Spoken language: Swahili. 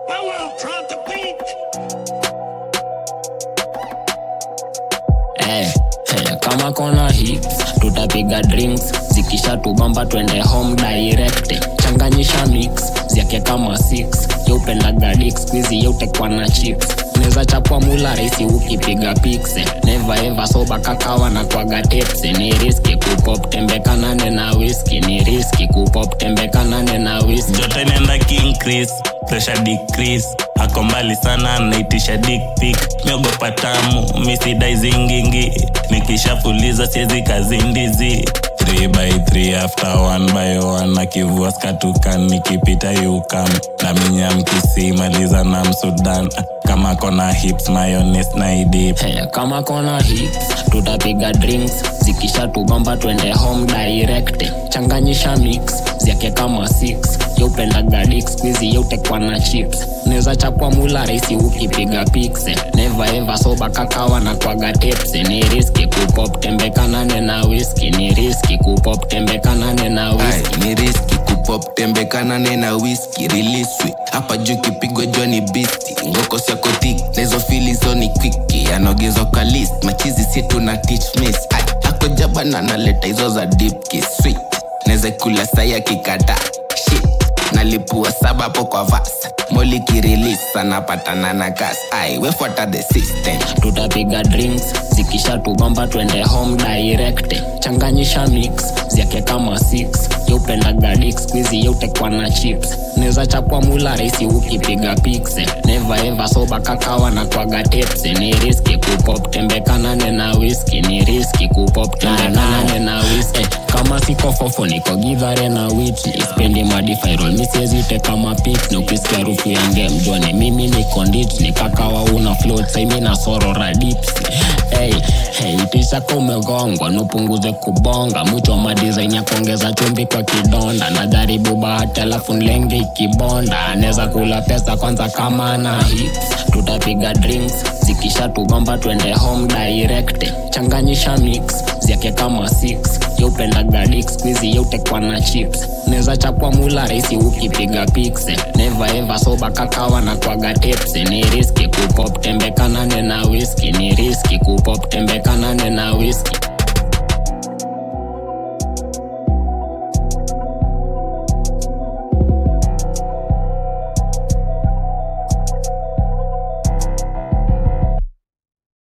Power, drop the beat. Eh, eh, kama kona hits tutapiga drinks zikisha tubamba twende home direct changanyisha mix zyake kama 6 yeupendaga dik squizi yeutekwa na chips neza chapwa mula raisi ukipiga pikse neva eva soba kakawa na kwaga tepse ni riski kupop tembekanane na whisky ni riski kupop tembekanane na whisky joto inaenda king chris pressure decrease ako mbali sana naitisha dick pic miogopa tamu misidai zingingi nikishafuliza siezi kazindizi 3 by 3 after 1 by 1 akivua skatukan nikipita yukam na minyamkisi maliza na msudan kama kona hips mayones na idip Hey, kama kona hits tutapiga drinks zikisha tubamba twende home direct changanyisha mix zyake kama 6 yeupendaga dik squizi yeutekwa na chips neza chapwa mula raisi ukipiga pikse neva eva soba kakawa na kwaga tepse ni riski kupop tembekanane na whisky ni riski kupop tembekanane na whisky Ai, ni riski kupop tembekanane na whisky riliswi hapa juu kipigwa jua ni bisti ngoko siakotik nahizo filizo ni kwiki anaogezwa kwa list machizi situ na teach miss Ai, ako jabana naleta hizo za deep kiss sweet naweza kula sai akikata shit nalipua saba hapo kwa vas moli kirilis anapatana na gas ai wefuata the system tutapiga drinks zikisha tubamba twende home direct changanyisha mix zyake kama 6 yeupendaga dik squizi yeutekwa na chips neza chapwa mula raisi ukipiga pikse neva eva soba kakawa na kwaga tepse ni riski kupop tembekanane na whisky ni riski kupop tembekanane na whisky kama siko fofo niko gidhare na witli spendi madifairol misiezite kama pik ni ukisikia harufu ya ngemjone mimi ni kondit ni kakawa una float saimi na sorora dips hey, hey, itishaka umegongwa nupunguze kubonga mwicho wa madizaini ya kuongeza chumbi kwa kidonda najaribu bahati alafu nlenge ikibonda anaweza kula pesa kwanza kama na hits tutapiga drinks zikisha tugomba twende home direct changanyisha mix zyake kama 6 yeupendaga dik squizi yeutekwa na chips neza chapwa mula raisi ukipiga pikse neva eva soba kakawa na kwaga tepse ni riski kupop tembekanane na whisky ni riski kupop tembekanane na whisky